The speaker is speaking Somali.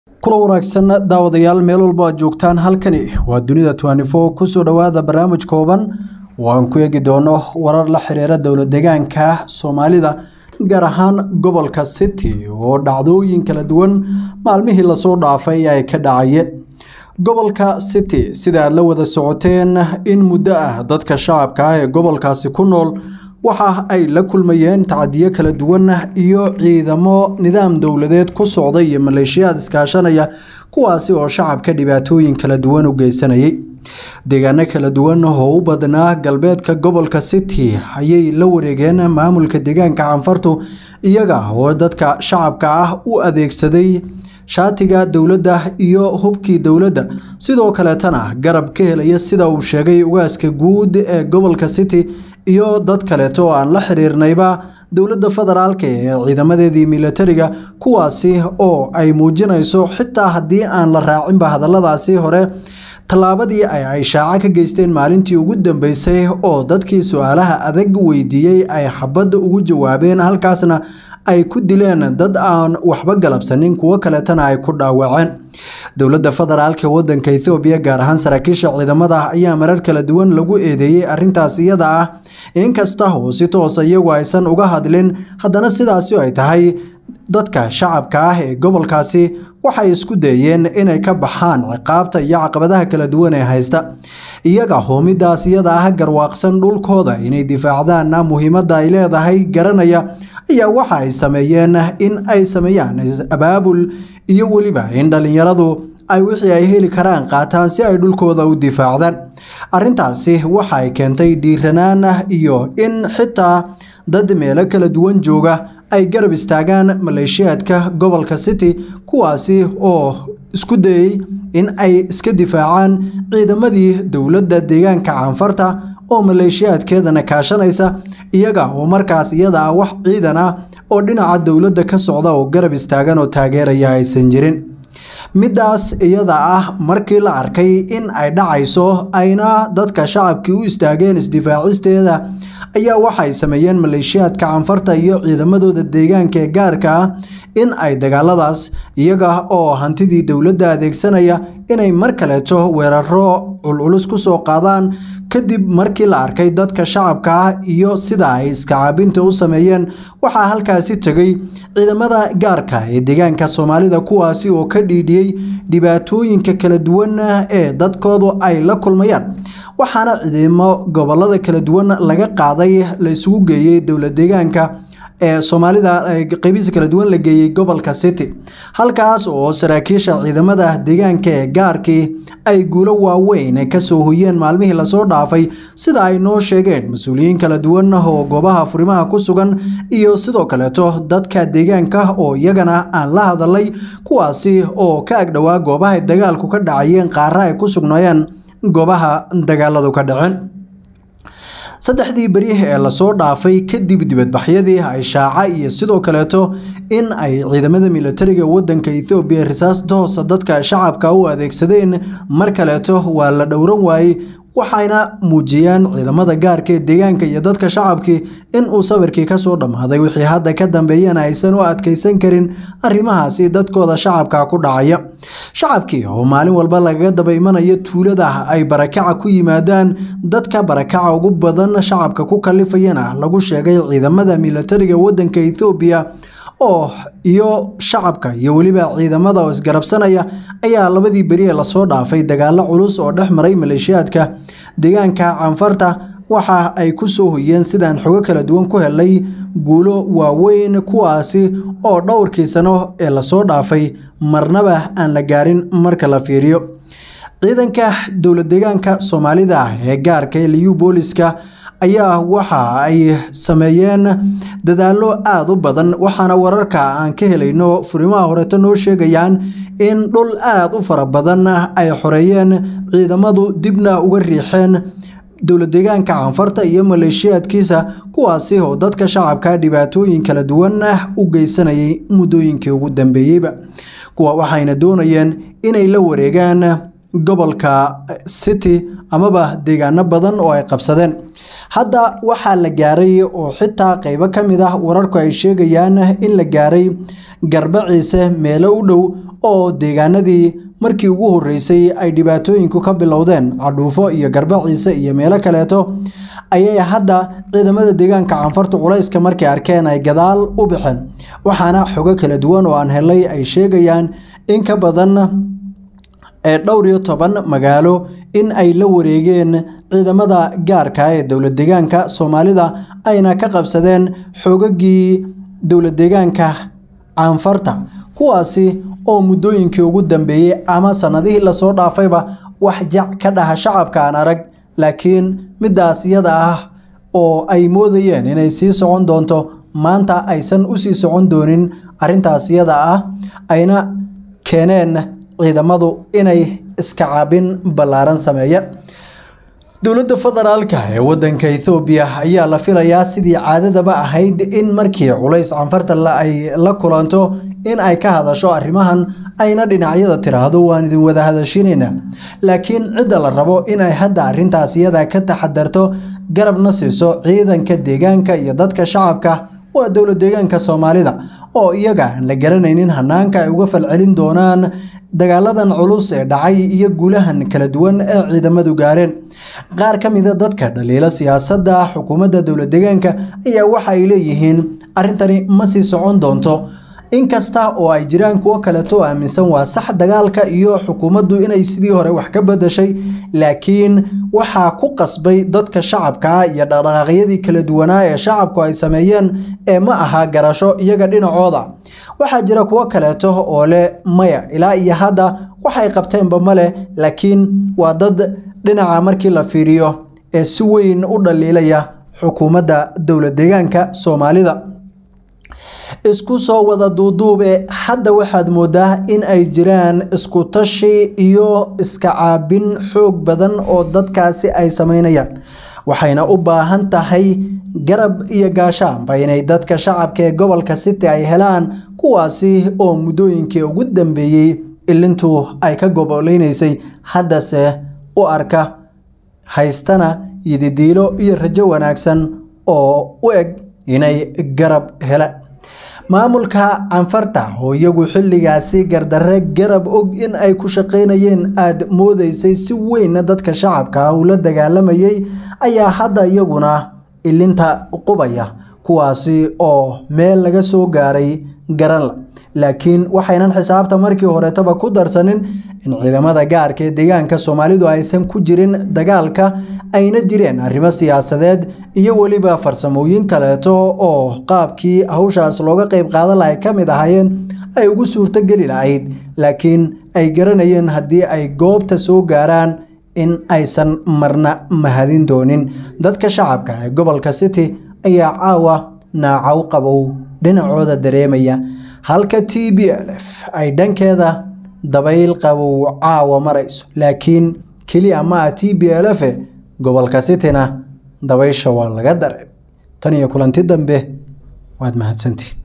kula wanaagsan daawadayaal meel walba aad joogtaan halkani waa dunida twanifo kusoo dhowaada barnaamij kooban oo aan ku eegi doono warar la xiriira dowlad deegaanka soomaalida gaar ahaan gobolka city oo dhacdooyin kala duwan maalmihii lasoo dhaafay ay ka dhacayeen gobolka city sida aad la wada socoteen in muddo ah dadka shacabka ah ee gobolkaasi ku nool waxa ay la kulmayeen tacadiyo kala duwan iyo ciidamo nidaam dowladeed ku socda iyo maleeshiyaad iskaashanaya kuwaasi oo shacabka dhibaatooyin kala duwan u geysanayay deegaano kala duwan oo u badnaa galbeedka gobolka city ayay la wareegeen maamulka deegaanka canfartu iyaga oo dadka shacabka ah u adeegsaday shaatiga dowladda iyo hubkii dowladda sidoo kaleetana garab ka helaya sida uu sheegay ugaaska guud ee gobolka city iyo dad kaleeto oo aan la xiriirnayba dowladda federaalka ee ciidamadeedii militariga kuwaasi oo ay muujinayso xitaa haddii aan la raacinba hadalladaasi hore tallaabadii ay ay shaaca ka geysteen maalintii ugu dambeysay oo dadkii su-aalaha adag weydiiyey ay xabadda ugu jawaabeen halkaasna ay ku dileen dad aan waxba galabsanin kuwo kaleetana ay ku dhaawaceen dowladda federaalka wadanka ethoobiya gaar ahaan saraakiisha ciidamada ayaa marar kala duwan lagu eedeeyey arrintaas iyada ah inkasta oo si toosa iyagu aysan uga hadlin haddana sidaasi ay tahay dadka shacabka ah ee gobolkaasi waxay isku dayeen inay ka baxaan ciqaabta iyo caqabadaha kala duwan ee haysta iyaga hoomidaas iyada ah garwaaqsan dhulkooda inay difaacdaanna muhiimadda ay leedahay garanaya ayaa waxa ay sameeyeen in ay sameeyaan abaabul iyo weliba in dhallinyaradu ay wixii ay heli karaan qaataan si ay dhulkooda u difaacdaan arrintaasi waxa ay keentay dhiiranaan iyo in xitaa dad meelo kala duwan jooga ay garab istaagaan maleeshiyaadka gobolka city kuwaasi oo isku dayey in ay iska difaacaan ciidamadii dowladda deegaanka canfarta oo maleeshiyaadkeedana kaashanaysa iyaga oo markaas iyada ah wax ciidan ah oo dhinaca dowladda ka socda oo garab istaagan oo taageeraya aysan jirin middaas iyada ah markii la arkay in ay dhacayso ayna dadka shacabkii u istaageen isdifaacisteeda ayaa waxay sameeyeen maleeshiyaadka canfarta iyo ciidamadooda deegaanka ee gaarka ah in ay dagaaladaas iyaga oo hantidii dowladda adeegsanaya inay mar kaleeto weeraro culculus ku soo qaadaan kadib markii la arkay dadka shacabka ah iyo sida ay iskacaabinta u sameeyeen waxaa halkaasi tegay ciidamada gaarka ee deegaanka soomaalida kuwaasi oo ka dhiidhiyey dhibaatooyinka kala duwan ee dadkoodu ay la kulmayaan waxaana ciidamo gobolada kala duwan laga qaaday la isugu geeyey dowlad deegaanka ee soomaalida qeybihiisa kala duwan la geeyey gobolka city halkaas oo saraakiisha ciidamada deegaanka ee gaarkii ay guulo waaweyn kasoo hoyeen maalmihii lasoo dhaafay sida ay noo sheegeen mas-uuliyiin kala duwan oo goobaha furimaha ku sugan iyo sidoo kaleeto dadka deegaanka oo iyagana aan la hadalay kuwaasi oo ka agdhowaa goobaha dagaalku ka dhacayeen qaara ay ku sugnaayeen goobaha dagaaladu ka dhaceen saddexdii beri ee lasoo dhaafay kadib dibadbaxyadii ay shaaca iyo sidoo kaleeto in ay ciidamada militariga wadanka ethoobiya risaas toosa dadka shacabka u adeegsadeen mar kaleeto waa la dhowran waayey waxayna muujiyeen ciidamada gaarka ee deegaanka iyo dadka shacabkii in uu sawirkii kasoo dhammaaday wixii hadda ka dambeeyana aysan u adkeysan karin arrimahaasi dadkooda shacabka ku dhacaya shacabkii oo maalin walba lagaga daba imanayo tuulada ay barakaca ku yimaadaan dadka barakaca ugu badan shacabka ku kalifayana lagu sheegay ciidamada militariga wadanka ethoobiya oo iyo shacabka iyo weliba ciidamada oo isgarabsanaya ayaa labadii beri ee lasoo dhaafay dagaalo culus oo dhex maray maleeshiyaadka deegaanka canfarta waxa ay ku soo hoyeen sidaan xogo kala duwan ku helay guulo waaweyn kuwaasi oo dhowrkii sano ee lasoo dhaafay marnaba aan la gaarin marka la fiiriyo ciidanka dowlad deegaanka soomaalida ee gaarka ee liyu booliska ayaa waxa ay sameeyeen dadaallo aada u badan waxaana wararka aan ka helayno furimaha horeeto noo sheegayaan in dhul aada u fara badan ay xoreeyeen ciidamadu dibna uga riixeen dowlad deegaanka canfarta iyo maleeshiyaadkiisa kuwaasi oo dadka shacabka dhibaatooyin kala duwan u geysanayay muddooyinkii ugu dambeeyeyba kuwa waxayna doonayeen inay la wareegaan gobolka city amaba deegaano badan oo ay qabsadeen hadda waxaa la gaaray oo xitaa qeybo ka mid ah wararku ay sheegayaan in la gaaray garbaciise meelo u dhow oo deegaanadii markii ugu horeysay ay dhibaatooyinku ka bilowdeen cadhuufo iyo garbaciise iyo meelo kaleeto ayay hadda ciidamada deegaanka canfarta culayska markay arkeen ay gadaal u baxeen waxaana xogo kala duwan oo aan helay ay sheegayaan in ka badan ee dhowr iyo toban magaalo in ay la wareegeen ciidamada gaarka ee dowlad deegaanka soomaalida ayna ka qabsadeen xoogagii dowlad deegaanka canfarta kuwaasi oo muddooyinkii ugu dambeeyey ama sanadihii lasoo dhaafayba wax jac ka dhaha shacabka aan arag laakiin midaas iyada ah oo ay moodayeen inay sii socon doonto maanta aysan usii socon doonin arrintaas iyada ah ayna keeneen ciidamadu inay iska caabin ballaaran sameeya dowladda federaalka ee wadanka ethoobiya ayaa la filayaa sidii caadadaba ahayd in markii culays canfarta ay la kulanto in ay ka hadasho arrimahan ayna dhinacyada tiraahdo waan idin wada hadashinayna laakiin cidda la rabo inay hadda arrintaas iyada ka taxadarto garabna siiso ciidanka deegaanka iyo dadka shacabka waa dowlad deegaanka soomaalida oo iyaga aan la garanaynin hanaanka ay uga falcelin doonaan dagaaladan culus ee dhacay iyo guulahan kala duwan ee ciidamadu gaareen qaar ka mida dadka dhaliila siyaasadda xukuumadda dowlad deegaanka ayaa waxa ay leeyihiin arrintani ma sii socon doonto inkasta oo ay jiraan kuwo kaleeto oo aaminsan waa sax dagaalka iyo xukuumaddu inay sidii hore wax ka bedashay laakiin waxaa ku qasbay dadka shacabka iyo dhaqdhaqaaqyadii kala duwanaa ee shacabku ay sameeyeen ee ma aha garasho iyaga dhinacooda waxaa jira kuwo kaleeto oo leh maya ilaa iyo hadda waxay qabteenba male laakiin waa dad dhinaca markii la fiiriyo ee si weyn u dhaliilaya xukuumadda dowlad deegaanka soomaalida isku soo wada duuduube hadda waxaad moodaa in ay jiraan isku tashi iyo iska caabin xoog badan oo dadkaasi ay sameynayaan waxayna u baahan tahay garab iyo gaashaanba inay dadka shacabka ee gobolka city ay helaan kuwaasi oo muddooyinkii ugu dambeeyey ilintu ay ka goboleynaysay haddase u arka haystana yididiilo iyo rajo wanaagsan oo u eg inay garab helaan maamulka canfarta oo iyagu xilligaasi gardarre garab og in ay ku shaqaynayeen aada moodeysay si weynna dadka shacabka uu la dagaalamayay ayaa hadda iyaguna ilinta qubaya kuwaasi oo meel laga soo gaaray garanla laakiin waxaynan xisaabta markii horetaba ku darsanin in ciidamada gaarka ee deegaanka soomaalidu aysan ku jirin dagaalka ayna jireen arrimo siyaasadeed iyo weliba farsamooyin kaleeto oo qaabkii hawshaas looga qeyb qaadan lahay ka mid ahaayeen ay ugu suurtogeli lahayd laakiin ay garanayeen haddii ay goobta soo gaaraan in aysan marna mahadin doonin dadka shacabka ee gobolka city ayaa caawa naacow qabow dhinacooda dareemaya halka t b l f ay dhankeeda dabayl qabow caawa marayso laakiin keliya ma ah t b l f gobolka cityna dabaysha waa laga dareem tan iyo kulanti dambe waad mahadsantihin